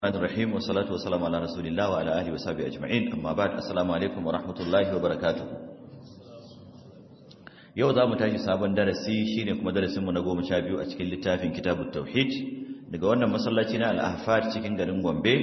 الرحمن الرحيم والصلاة والسلام على رسول الله وعلى آله وصحبه أجمعين أما بعد السلام عليكم ورحمة الله وبركاته yau za mu tashi sabon darasi shine kuma darasinmu na goma sha biyu a cikin littafin kitabut tauhid daga wannan masallaci na al'afar cikin garin gombe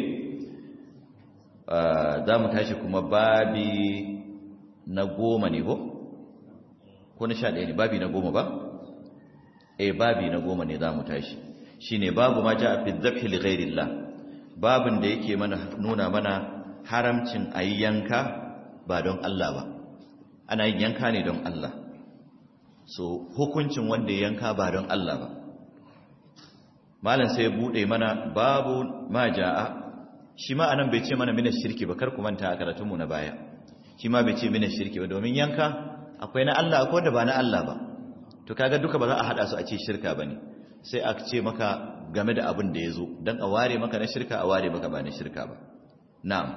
za mu tashi kuma babi na goma ne ko? ko na sha ɗaya ne babi na goma ba? eh babi na goma ne za mu tashi shine babu ma ja a fi zafi ligairillah babin da yake mana nuna mana haramcin a yi yanka ba don Allah ba ana yin yanka ne don Allah so hukuncin wanda ya yanka ba don Allah ba malam sai ya bude mana babu ma ja'a shi ma anan bai ce mana mina shirki ba kar ku manta a karatunmu na baya shi ma bai ce mina shirki ba domin yanka akwai na Allah akwai da ba na Allah ba to kaga duka ba za a hada su a ce shirka bane sai a ce maka game da abin da ya zo don a ware maka na shirka a ware maka ba na shirka ba na'am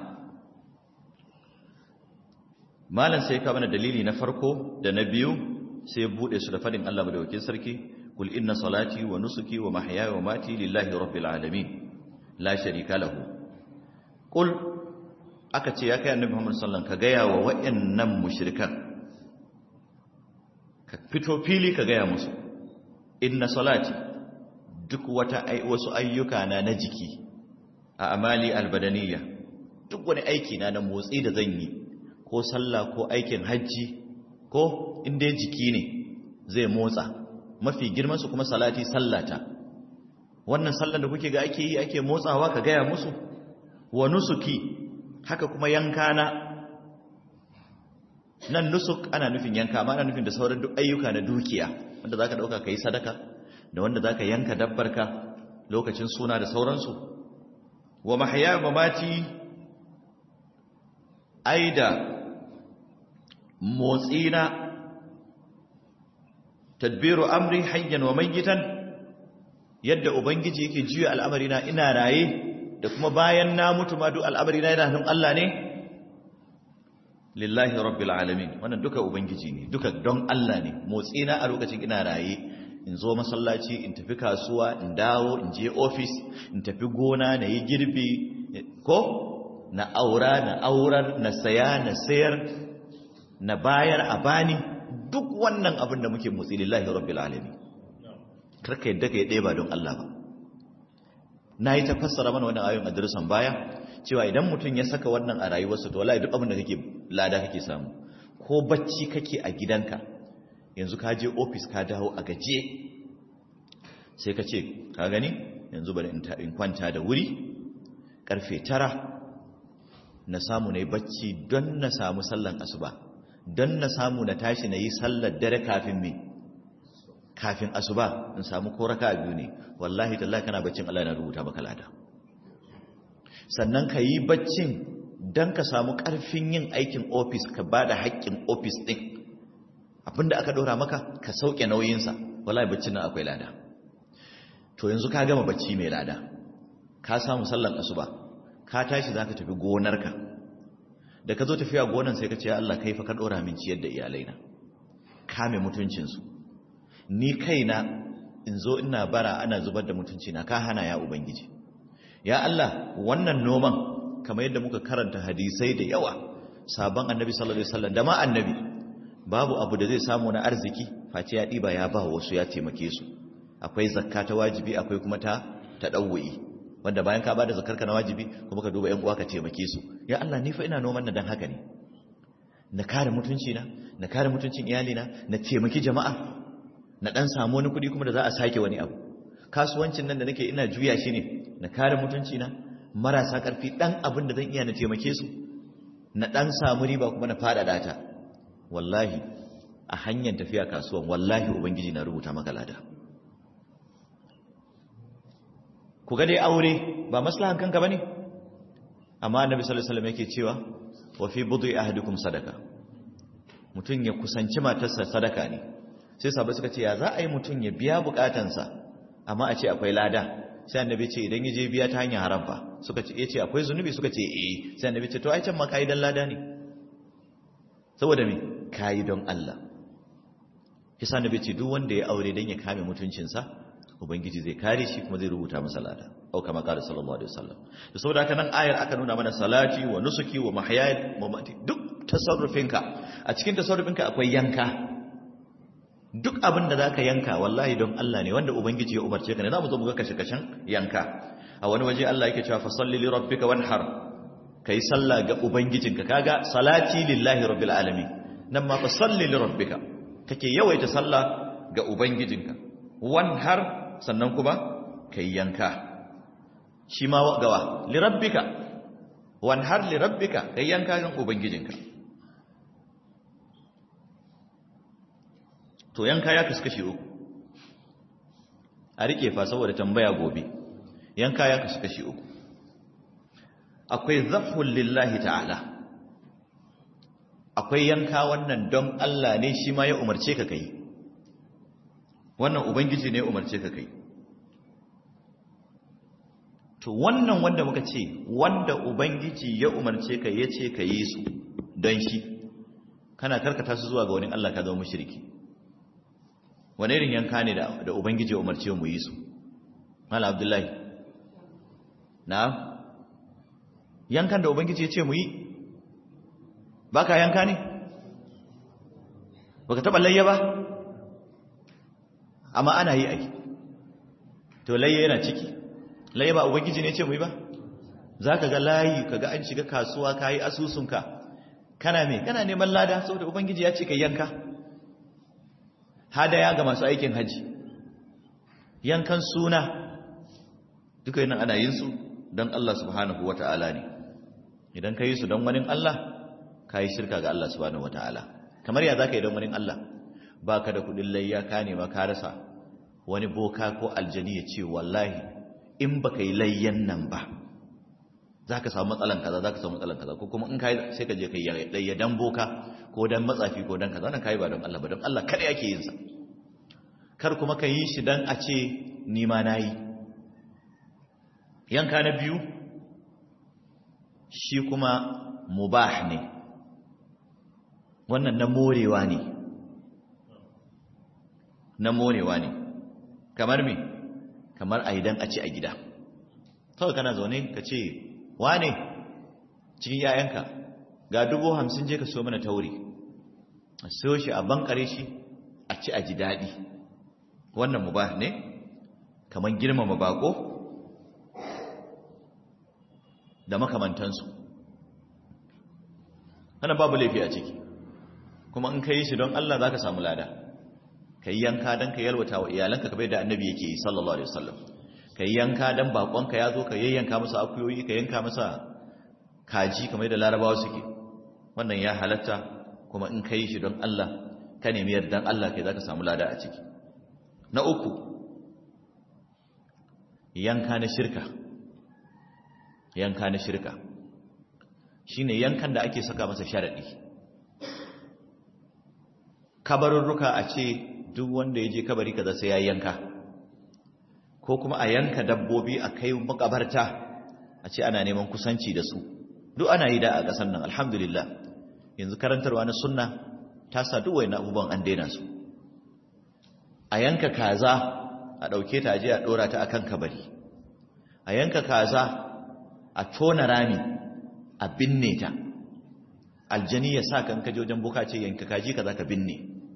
malam sai ka mana dalili na farko da na biyu sai bude su da fadin Allah madaukakin sarki kul inna salati wa nusuki wa mahyaya wa mati lillahi rabbil alamin la sharika lahu kul aka ce ya kai annabi Muhammad sallallahu alaihi wasallam ka gaya wa wayannan mushrikan ka fito fili ka gaya musu inna salati duk wata wasu ayyuka na na jiki a amali albadaniya duk wani aiki na na motsi da zan yi ko sallah ko aikin hajji ko inda jiki ne zai motsa mafi girman su kuma salati sallata wannan sallan da kuke ga ake yi ake motsawa ka gaya musu wa nusuki haka kuma yanka na nan nusuk ana nufin yanka ma ana nufin da sauran duk ayyuka na dukiya wanda zaka dauka kai sadaka da wanda za ka yanka dabbarka lokacin suna da sauransu wa mahaya mamati aida motsina tadbiru amri hayyan wa mayyitan yadda ubangiji yake juya al'amarina ina raye da kuma bayan na mutu ma duk al'amarina yana hannun Allah ne lillahi rabbil alamin wannan duka ubangiji ne duka don Allah ne motsina a lokacin ina raye in zo masallaci in tafi kasuwa in dawo in je ofis in tafi gona na yi girbi ko na aura na aurar na saya na sayar na bayar a bani duk wannan abin da muke motsi lillahi rabbil alamin karka yadda ka yi ɗaya ba don Allah ba na yi ta fassara mana wannan ayon adiresan baya cewa idan mutum ya saka wannan a rayuwarsa to wallahi duk abin da kake lada kake samu ko bacci kake a gidanka yanzu ka je ofis ka dawo a gaje sai ka ce ka gani yanzu bari in kwanta da wuri karfe tara na samu na yi bacci don na samu sallan asuba don na samu na tashi na yi sallar dare kafin me kafin asuba in samu ko raka biyu ne wallahi tallahi kana baccin Allah na rubuta maka lada sannan ka yi baccin don ka samu karfin yin aikin ofis ka ba da haƙƙin ofis ɗin abinda aka ɗora maka ka sauke nauyinsa wallahi baccin nan akwai lada to yanzu ka gama bacci mai lada ka samu sallan asuba ka tashi zaka tafi gonarka da ka zo tafiya gonan sai ka ce ya Allah kai fa ka ɗora min ciyar da iyalaina kame mutuncinsu ni kaina in zo ina bara ana zubar da mutunci na ka hana ya ubangiji ya Allah wannan noman kamar yadda muka karanta hadisai da yawa sabon annabi sallallahu alaihi wasallam da ma annabi babu abu da zai samu na arziki face ya ɗiba ya ba wasu ya taimake su akwai zakka ta wajibi akwai kuma ta ta ɗauwa'i wanda bayan ka ba da zakarka na wajibi kuma ka duba ‘yan uwa ka taimake su ya Allah ni fa ina noman na don haka ne na kare mutunci na na kare mutuncin iyalina na taimaki jama'a na ɗan samu wani kuɗi kuma da za a sake wani abu kasuwancin nan da nake ina juya shi ne na kare mutunci na marasa ƙarfi ɗan abin da zan iya na taimake su na ɗan samu riba kuma na faɗaɗa ta wallahi a hanyar tafiya kasuwan wallahi ubangiji na rubuta maka lada ku ga dai aure ba maslahan kanka bane amma annabi sallallahu alaihi wasallam yake cewa wa fi bud'i ahadikum sadaka mutun ya kusanci matarsa sadaka ne sai sahabbai suka ce ya za a yi mutun ya biya bukatansa amma a ce akwai lada sai annabi ce idan ya je biya ta hanyar haram fa suka ce yace akwai zunubi suka ce eh sai annabi ce to ai can ma kai dan lada ne saboda me kayi don Allah yasa nabi ce duk wanda ya aure dan ya kame mutuncinsa ubangiji zai kare shi kuma zai rubuta masa lada au kama qala sallallahu alaihi wasallam da saboda haka nan ayar aka nuna mana salati wa nusuki wa mahyaya wa mamati duk tasarrufinka a cikin tasarrufinka akwai yanka duk abin da zaka yanka wallahi don Allah ne wanda ubangiji ya umarce ka ne zamu zo mu ga kashe kashen yanka a wani waje Allah yake cewa fasalli li rabbika wanhar kai sallah ga ubangijinka kaga salati lillahi rabbil alamin nan ma fasalli li rabbika kake yawaita sallah ga ubangijinka wanhar sannan kuma kai yanka shi ma gawa li rabbika wanhar li rabbika kai yanka ga ubangijinka to yanka ya kaskashi uku a rike fa saboda tambaya gobe yanka ya kaskashi uku akwai zafhul lillahi ta'ala akwai yanka wannan don Allah ne shi ma ya umarce ka kai wannan ubangiji ne ya umarce ka kai to wannan wanda muka ce wanda ubangiji ya umarce ka ya ce ka yi su don shi kana karkata su zuwa ga wani Allah ka zama mushriki wani irin yanka ne da ubangiji ya umarce mu yi su mala abdullahi na yankan da ubangiji ya ce mu yi ba ka yanka ne ba ka taɓa layya ba amma ana yi ai to layya yana ciki layya ba ubangiji ne ce mu yi ba za ka ga layi ka ga an shiga kasuwa ka yi asusunka kana me kana neman lada saboda ubangiji ya ce ka yanka hadaya ga masu aikin haji yankan suna duka yana ana yin su don Allah subhanahu wa ta'ala ne idan ka yi su don wani Allah ka yi shirka ga Allah subhanahu wa ta'ala kamar ya za ka yi don wani Allah ba ka da kudin layya ka nema ka rasa wani boka ko aljani ya ce wallahi in ba ka yi layyan nan ba za ka samu matsalan kaza za ka samu matsalan kaza ko kuma in ka yi sai ka je ka yi layya don boka ko don matsafi ko don kaza wannan ka yi ba don Allah ba don Allah kada yake yin sa kar kuma ka yi shi don a ce ni ma na yi yanka na biyu shi kuma mubah ne wannan na morewa ne na morewa ne kamar me kamar a idan a ci a gida kawai kana zaune ka ce wane cikin yayanka ga dubu hamsin je ka so mana tauri a so shi a bankare shi a ci a ji daɗi wannan mubah ne kamar girmama bako da makamantansu wannan babu laifi a ciki kuma in ka yi shi don Allah za ka samu lada ka yi yanka don ka yalwata wa iyalanka kamar da annabi yake yi sallallahu alaihi wasallam ka yi yanka don bakonka ya zo ka yayyanka masa akuyoyi ka yanka masa kaji kamar da larabawa suke wannan ya halatta kuma in ka yi shi don Allah ka nemi yardan Allah kai za ka samu lada a ciki na uku yanka na shirka yanka na shirka shine yankan da ake saka masa sharadi kabarurruka a ce duk wanda ya je kabari kaza sai ya yanka ko kuma a yanka dabbobi a kai makabarta a ce ana neman kusanci da su duk ana yi da a ƙasar nan alhamdulillah yanzu karantarwa na sunna ta sa duk wani abubuwan an daina su a yanka kaza a ɗauke ta je a ɗora ta akan kabari a yanka kaza a tona rami a binne ta aljani ya sa kan kaje wajen boka ce yanka kaji kaza ka binne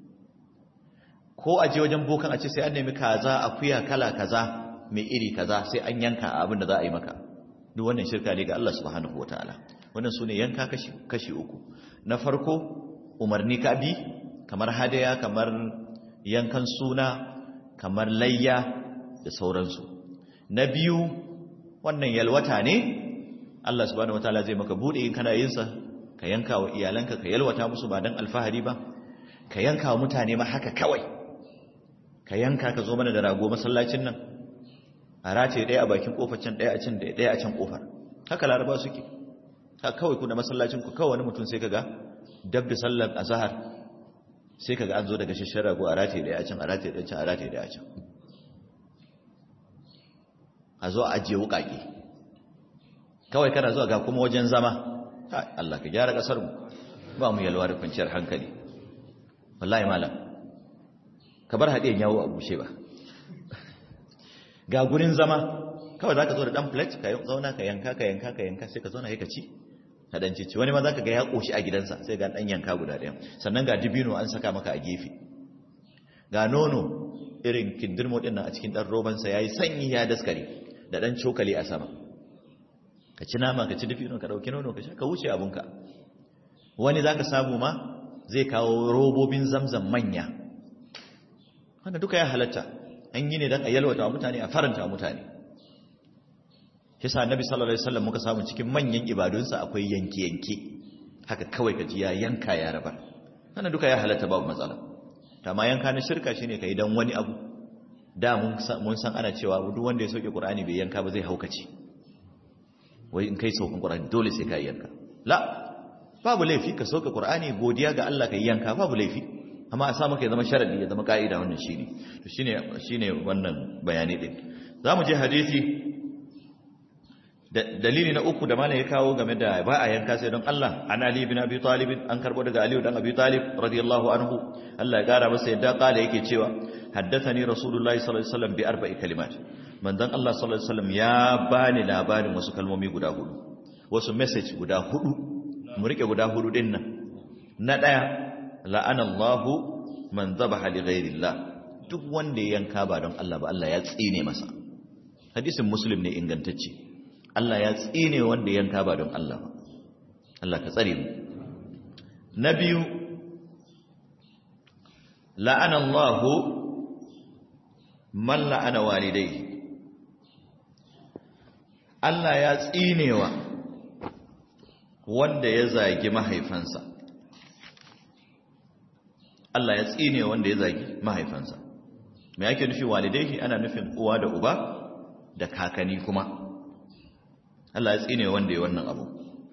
ko a je wajen bokan a ce sai an nemi kaza akuya kala kaza mai iri kaza sai an yanka abin da za a yi maka duk wannan shirka ne ga Allah subhanahu wataala wannan sune yanka kashi kashi uku na farko umarni ka bi kamar hadaya kamar yankan suna kamar layya da sauransu na biyu wannan yalwata ne Allah subhanahu wataala zai maka bude in kana yin sa ka yanka wa iyalanka ka yalwata musu ba dan alfahari ba ka yanka wa mutane ma haka kawai ka yanka ka zo mana da rago masallacin nan a race ɗaya a bakin kofar can ɗaya a can da ɗaya a can kofar haka laraba suke ha kawai kuna masallacin ku kawai wani mutum sai kaga dab da sallar azhar sai kaga an zo daga shashshar rago a race ɗaya a can a race ɗaya can a race ɗaya a can a zo a ajiye wuƙaƙe kawai kana zuwa ga kuma wajen zama Allah ka gyara ƙasar mu ba mu yalwa da kwanciyar hankali wallahi malam ka bar haɗe yawo a bushe ba ga gurin zama kawai za ka zo da ɗan plate ka zauna ka yanka ka yanka ka yanka sai ka zauna ya ka ci ka ɗan cici wani ma za ka ga ya ƙoshi a gidansa sai ga ɗan yanka guda ɗaya sannan ga dibino an saka maka a gefe ga nono irin kindirmo ɗin nan a cikin ɗan robansa ya yi sanyi ya daskare da ɗan cokali a sama ka ci nama ka ci dibino ka ɗauki nono ka sha ka wuce abunka wani za ka samu ma zai kawo robobin zamzam manya wanda duka ya halatta an yi ne don a yalwata wa mutane a faranta wa mutane kisa annabi sallallahu alaihi wasallam muka samu cikin manyan ibadunsa akwai yanke-yanke haka kawai ka ji ya yanka ya rabar wannan duka ya halatta babu matsala ma yanka na shirka shine kai dan wani abu da mun san ana cewa duk wanda ya sauke qur'ani bai yanka ba zai haukace wai in kai saukan qur'ani dole sai ka yanka la babu laifi ka sauke qur'ani godiya ga Allah ka yanka babu laifi amma a samu kai zama sharadi ya zama ka'ida wannan shine to shine shine wannan bayani din zamu je hadisi dalili na uku da malam ya kawo game da ba a yanka sai don Allah an Ali bin Abi Talib an karbo daga Ali dan Abi Talib radiyallahu anhu Allah ya gara masa yadda kala yake cewa haddathani rasulullahi sallallahu alaihi wasallam bi arba'i kalimat manzon Allah sallallahu alaihi wasallam ya bani labarin wasu kalmomi guda hudu wasu message guda hudu mu rike guda hudu din nan na daya la'ana Allahu man dhabaha li ghairillah duk wanda ya yanka ba don Allah ba Allah ya tsine masa hadisin muslim ne ingantacce Allah ya tsine wanda yanka ba don Allah ba Allah ka tsare mu na biyu la'ana Allah man la'ana walidai Allah ya tsinewa wanda ya zagi mahaifansa Allah ya tsine wanda ya zagi mahaifansa me yake nufi walidai ana nufin uwa da uba da kakani kuma Allah ya tsine wanda ya wannan abu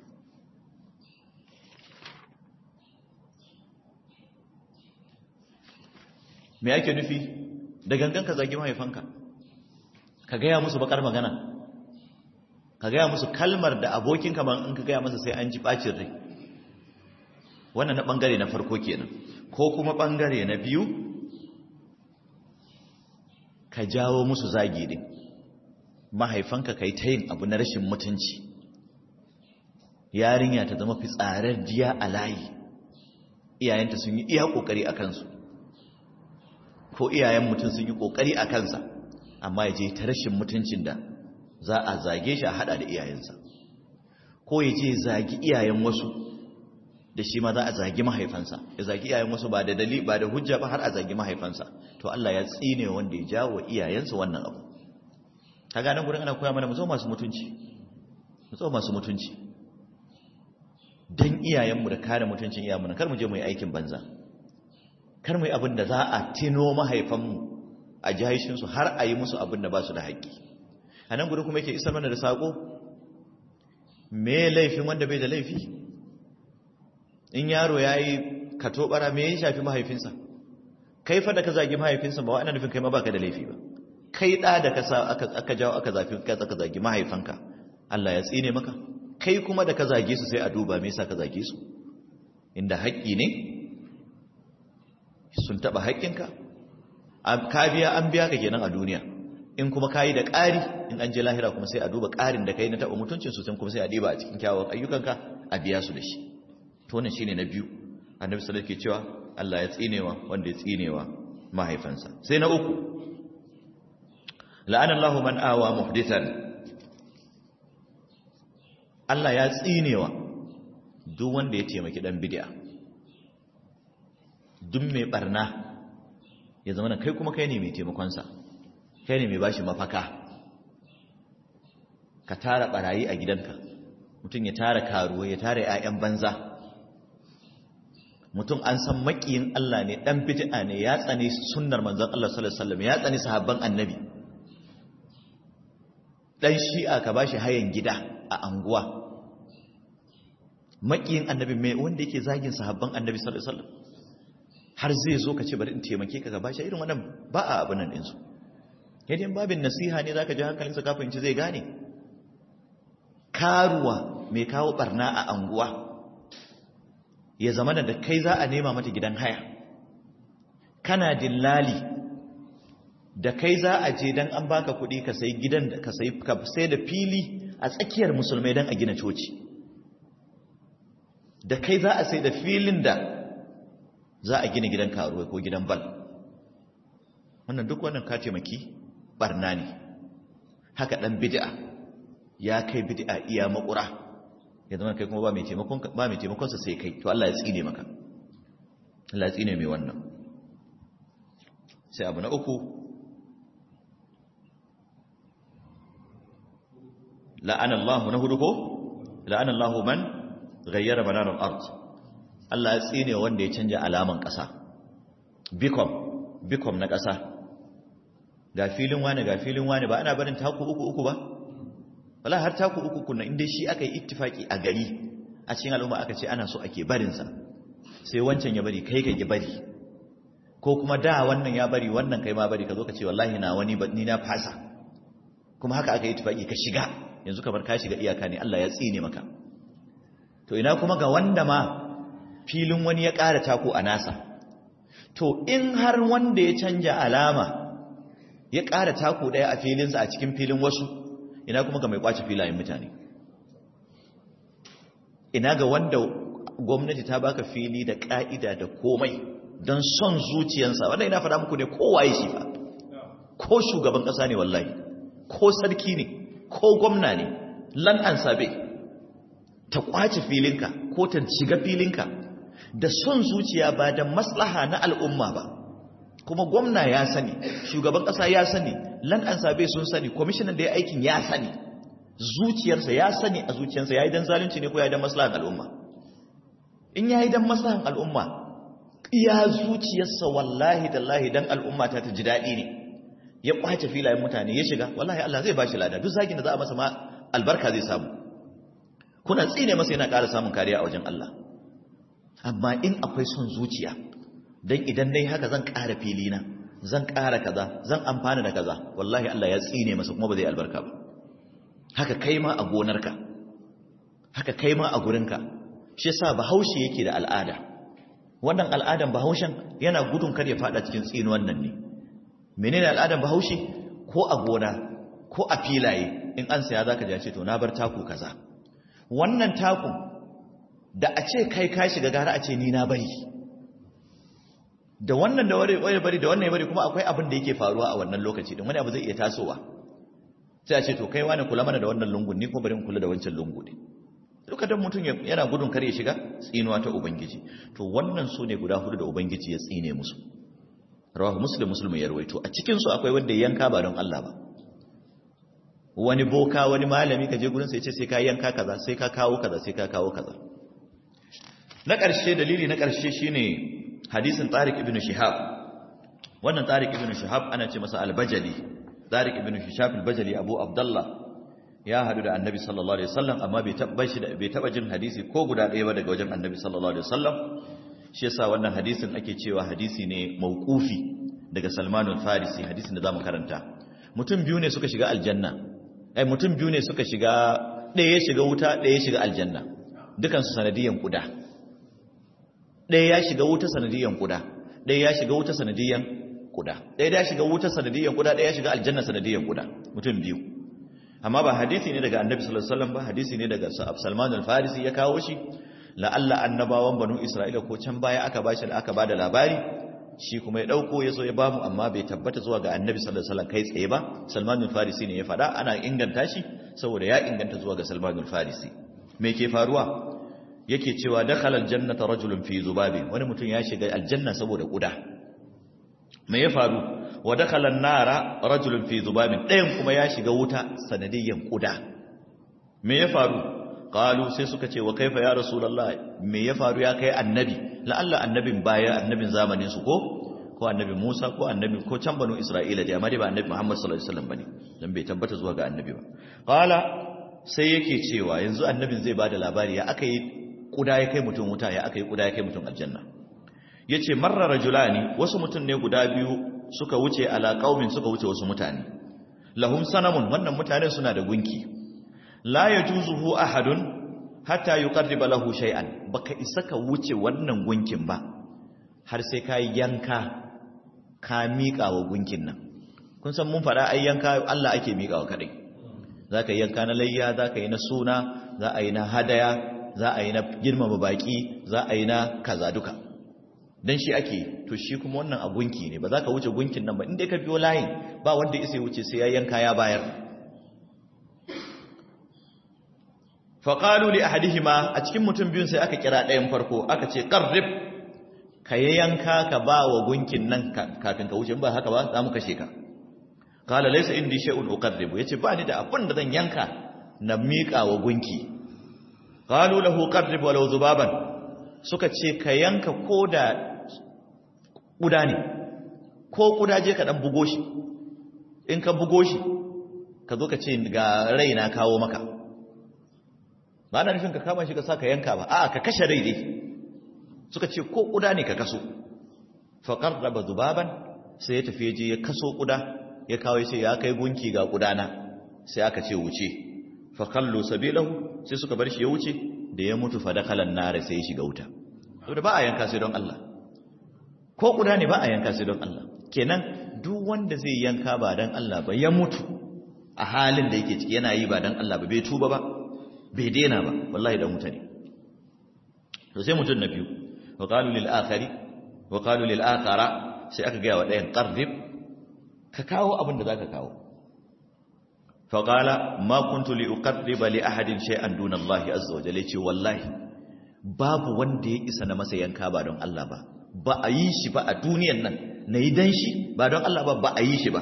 me yake nufi da gangan ka zagi mahaifanka ka gaya musu bakar magana ka gaya musu kalmar da abokinka ban in ka gaya masa sai an ji bacin rai wannan na bangare na farko kenan ko kuma bangare na biyu ka jawo musu zagi din mahaifanka kai ta yin abu na rashin mutunci yarinya ta zama fitsarar jiya a layi iyayenta sun yi iya kokari a kansu ko iyayen mutum sun yi kokari a kansa amma ya je ta rashin mutuncin da za a zage shi a hada da iyayensa ko ya je zagi iyayen wasu da shi ma za a zagi mahaifansa ya zagi iyayen wasu ba da dali ba da hujja ba har a zagi mahaifansa to Allah ya tsine wanda ya jawo iyayensa wannan abu kaga nan gurin ana koya mana mu zo masu mutunci mu zo masu mutunci dan iyayenmu da kare mutuncin iyayenmu kar mu je mu yi aikin banza kar mu yi abin da za a tino mahaifanmu a jihaishin su har a yi musu abin da ba su da haƙƙi a nan gurin kuma yake isar mana da sako me laifin wanda bai da laifi in yaro ya yi katobara me ya shafi mahaifinsa kai fa da ka zagi mahaifinsa ba wa ana nufin kai ma baka da laifi ba kai ɗa da aka jawo aka zafi aka zagi mahaifanka Allah ya tsine maka kai kuma da ka zage su sai a duba me yasa ka zage su inda haƙƙi ne sun taɓa haƙƙinka ka biya an biya ka kenan a duniya in kuma kayi da ƙari in an je lahira kuma sai a duba ƙarin da kai na taɓa mutuncin su sun kuma sai a diba a cikin kyawun ayyukanka a biya su da shi to wannan shine na biyu annabi sallallahu alaihi cewa Allah ya tsinewa wanda ya tsinewa mahaifansa sai na uku la'ana Allahu man awa muhdithan Allah ya tsinewa duk wanda ya taimaki dan bid'a duk mai barna ya zama kai kuma kai ne mai taimakon sa kai ne mai bashi mafaka ka tara barayi a gidanka mutum ya tara karuwa ya tara 'ya'yan banza mutum an san makiyin Allah ne dan bid'a ne ya tsane sunnar manzon Allah sallallahu alaihi wasallam ya tsane sahabban annabi dan shi'a ka bashi hayan gida a anguwa makiyin annabi mai wanda yake zagin sahabban annabi sallallahu alaihi wasallam har zai zo ka ce bari in taimake ka ka bashi irin wannan ba a abin nan din su yadda babin nasiha ne zaka ji hankalinsa ka fahimci zai gane karuwa mai kawo barna a anguwa ya zama da kai za a nema mata gidan haya kana dillali da kai za a je dan an baka kuɗi ka sai gidan da ka sai ka sai da fili a tsakiyar musulmai dan a gina coci da kai za a sai da filin da za a gina gidan karuwa ko gidan bal wannan duk wannan ka taimaki barna ne haka dan bid'a ya kai bid'a iya makura ya zama kai kuma ba mai taimakon ba mai taimakon sa sai kai to Allah ya tsine maka Allah ya tsine mai wannan sai abu na uku la'ana Allah na hudu ko la'ana Allah man ghayyara banar al-ard Allah ya tsine wanda ya canja alaman ƙasa bikom bikom na ƙasa ga filin wani ga filin wani ba ana barin taku uku uku ba wala har taku uku kunna inda shi aka yi ittifaki a gari a cikin al'umma aka ce ana so ake barinsa sai wancan ya bari kai ka ki bari ko kuma da wannan ya bari wannan kai ma bari ka zo ka ce wallahi na wani ni na fasa kuma haka aka yi ittifaki ka shiga yanzu kamar ka shiga iyaka ne Allah ya tsine maka to ina kuma ga wanda ma filin wani ya ƙara taku a nasa to in har wanda ya canja alama ya ƙara taku ɗaya a filinsa a cikin filin wasu ina kuma ga mai kwace filayen mutane ina ga wanda gwamnati ta baka fili da ƙa'ida da komai don son zuciyansa wanda ina faɗa muku ne kowaye shi fa ko shugaban ƙasa ne wallahi ko sarki ne ko gwamna ne lan an sabe ta kwace filinka ko ta shiga filinka da son zuciya ba da maslaha na al'umma ba kuma gwamna ya sani shugaban ƙasa ya sani lan an sabe sun sani kwamishinan da ya aikin ya sani zuciyarsa ya sani a zuciyarsa ya yi don zalunci ne ko ya yi don maslahan al'umma in ya yi don maslahan al'umma iya zuciyarsa wallahi tallahi don al'umma ta ta ji daɗi ne ya kwace filayen mutane ya shiga wallahi Allah zai ba shi lada duk zagin da za a masa ma albarka zai samu kuna tsine masa yana ƙara samun kariya a wajen Allah amma in akwai son zuciya don idan dai haka zan ƙara filina zan ƙara kaza zan amfana da kaza wallahi Allah ya tsine masa kuma ba zai albarka ba haka kai ma a gonarka haka kai ma a gurinka shi yasa bahaushe yake da al'ada wannan al'adan bahaushen yana gudun kar ya fada cikin tsinuwan nan ne menene al'adan bahaushe ko a gona ko a filaye in an saya zaka ji ce to na bar taku kaza wannan taku da a ce kai ka shiga gara a ce ni na bari da wannan da wani bari da wannan ya bari kuma akwai abin da yake faruwa a wannan lokaci don wani abu zai iya tasowa sai a ce to kai wani kula mana da wannan lungun ni kuma bari kula da wancan lungu ne lokacin mutum yana gudun kar ya shiga tsinuwa ta ubangiji to wannan su ne guda hudu da ubangiji ya tsine musu rawahu muslim muslim ya rawaito a cikin su akwai wanda yanka ba don Allah ba wani boka wani malami ka je gurin sa ya ce sai ka yanka kaza sai ka kawo kaza sai ka kawo kaza na ƙarshe dalili na ƙarshe shine hadisin Tariq ibn Shihab wannan Tariq ibn Shihab ana ce masa al-Bajali Tariq ibn Shihab al-Bajali Abu Abdullah ya hadu da Annabi sallallahu alaihi wasallam amma bai taba shi bai taba jin hadisi ko guda ɗaya ba daga wajen Annabi sallallahu alaihi wasallam shi yasa wannan hadisin ake cewa hadisi ne mauqufi daga Salman al-Farisi hadisin da zamu karanta mutum biyu ne suka shiga aljanna ai mutum biyu ne suka shiga ɗaya ya shiga wuta ɗaya ya shiga aljanna dukansu sanadiyan kuda ɗaya ya shiga wuta sanadiyan kuda ɗaya ya shiga wuta sanadiyan kuda ɗaya ya shiga wuta sanadiyan kuda ɗaya ya shiga aljanna sanadiyan kuda mutum biyu amma ba hadisi ne daga annabi sallallahu alaihi wasallam ba hadisi ne daga Salman al-Farisi ya kawo shi la'alla annabawan banu Isra'ila ko can baya aka bashi da aka bada labari shi kuma ya dauko ya zo ya bamu amma bai tabbata zuwa ga annabi sallallahu alaihi wasallam kai tsaye ba Salman al-Farisi ne ya faɗa ana inganta shi saboda ya inganta zuwa ga Salman al-Farisi me ke faruwa yake cewa dakhala aljannata rajulun fi zubabi wani mutum ya shiga aljanna saboda kuda me ya faru wa dakhala an-nara rajulun fi zubabin ɗayan kuma ya shiga wuta sanadiyyan kuda me ya faru qalu sai suka ce wa kaifa ya rasulullah me ya faru ya kai annabi la'alla annabin baya annabin zamanin su ko ko annabi Musa ko annabi ko can banu Isra'ila da amma dai ba annabi Muhammad sallallahu alaihi wasallam bane dan bai tabbata zuwa ga annabi ba qala sai yake cewa yanzu annabin zai bada labari ya aka yi kuda ya kai mutum wuta ya aka yi kuda ya kai mutum aljanna yace marra rajulani wasu mutum ne guda biyu suka wuce ala qaumin suka wuce wasu mutane lahum sanamun wannan mutanen suna da gunki la yajuzuhu ahadun hatta yuqarriba lahu shay'an baka isa ka wuce wannan gunkin ba har sai ka yanka ka miƙa wa gunkin nan kun san mun faɗa ai yanka Allah ake miƙa wa kaɗai za ka yi yanka na layya za ka yi na suna za a yi na hadaya za a yi na girmama baƙi za a yi na kaza duka don shi ake to shi kuma wannan a gunki ne ba za ka wuce gunkin nan ba inda ka biyo layin ba wanda isa wuce sai ya yanka ya bayar faƙalu li ahadihima a cikin mutum biyun sai aka kira ɗayan farko aka ce ƙarrib ka yi yanka ka ba wa gunkin nan kafin ka wuce ba haka ba za mu kashe ka kala laisa indi shay'un uqarribu yace ba ni da abin da zan yanka na miƙa wa gunki qalu lahu qarrib walau zubaban suka ce ka yanka koda kuda ne ko kuda je ka dan bugo shi in ka bugo shi ka zo ka ce ga raina kawo maka ba na nufin ka kama shi ka sa ka yanka ba a'a ka kashe rai dai suka ce ko kuda ne ka kaso fa qarraba zubaban sai ya tafi je ya kaso kuda ya kawo sai ya kai gunki ga kudana sai aka ce wuce fa kallu sabilahu sai suka bar shi ya wuce da ya mutu fa dakalan nare sai ya shiga wuta saboda ba a yanka sai don Allah ko kuda ne ba a yanka sai don Allah kenan duk wanda zai yanka ba don Allah ba ya mutu a halin da yake ciki yana yi ba don Allah ba bai tuba ba bai daina ba wallahi dan mutane to sai mutun na biyu wa qalu lil akhari wa qalu lil akhara sai aka ga wa dayan qarrib ka kawo abin da zaka kawo fa qala ma kuntu li uqarriba li ahadin shay'an duna Allah azza wa jalla ce wallahi babu wanda ya isa na masa yanka ba don Allah ba ba a yi shi ba a duniyan nan nayi dan shi ba don Allah ba ba a yi shi ba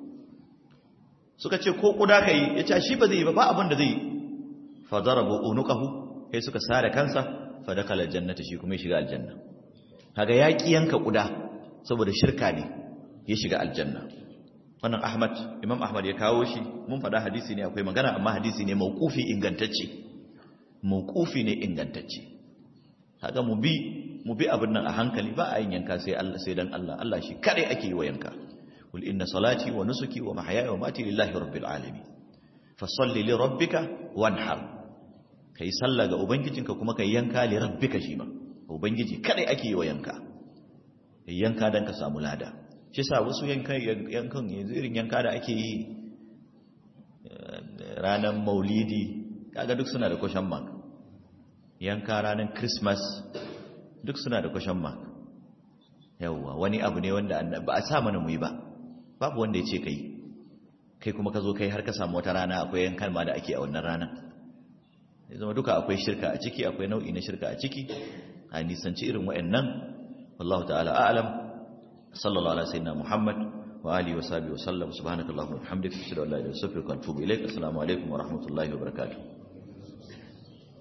suka ce ko kuda kai ya ce shi ba zai yi ba ba abin da zai yi fadarabu unuqahu sai suka sare kansa fa dakala aljannata shi kuma ya shiga aljanna kaga yaki yanka kuda saboda shirka ne ya shiga aljanna wannan Ahmad Imam Ahmad ya kawo shi mun faɗa hadisi ne akwai magana amma hadisi ne mauqufi ingantacce mauqufi ne ingantacce kaga mu bi mu bi abin nan a hankali ba a yin yanka sai Allah sai dan Allah Allah shi kadai ake yi wa yanka kul inna salati wa nusuki wa mahyaya wa mati lillahi rabbil alamin fasalli li rabbika wanhar kai sallah ga ubangijinka kuma kai yanka li rabbika shi ma ubangiji kadai ake yi wa yanka yanka dan ka samu lada shi sa wasu yankan yankan yanzu irin yanka da ake yi ranar maulidi kaga duk suna da question mark yanka ranar christmas duk suna da question mark yawwa wani abu ne wanda ba a sa mana mu yi ba babu wanda ya ce kai kai kuma ka zo kai har ka samu wata rana akwai yankan ma da ake a wannan ranar ya zama duka akwai shirka a ciki akwai nau'i na shirka a ciki a nisanci irin wa'annan wallahu ta'ala a'lam sallallahu ala sayyidina muhammad wa alihi wa sahbihi wa sallam subhanakallahumma wa bihamdika ashhadu an la ilaha illa anta astaghfiruka wa atubu ilaik assalamu alaikum wa rahmatullahi wa barakatuh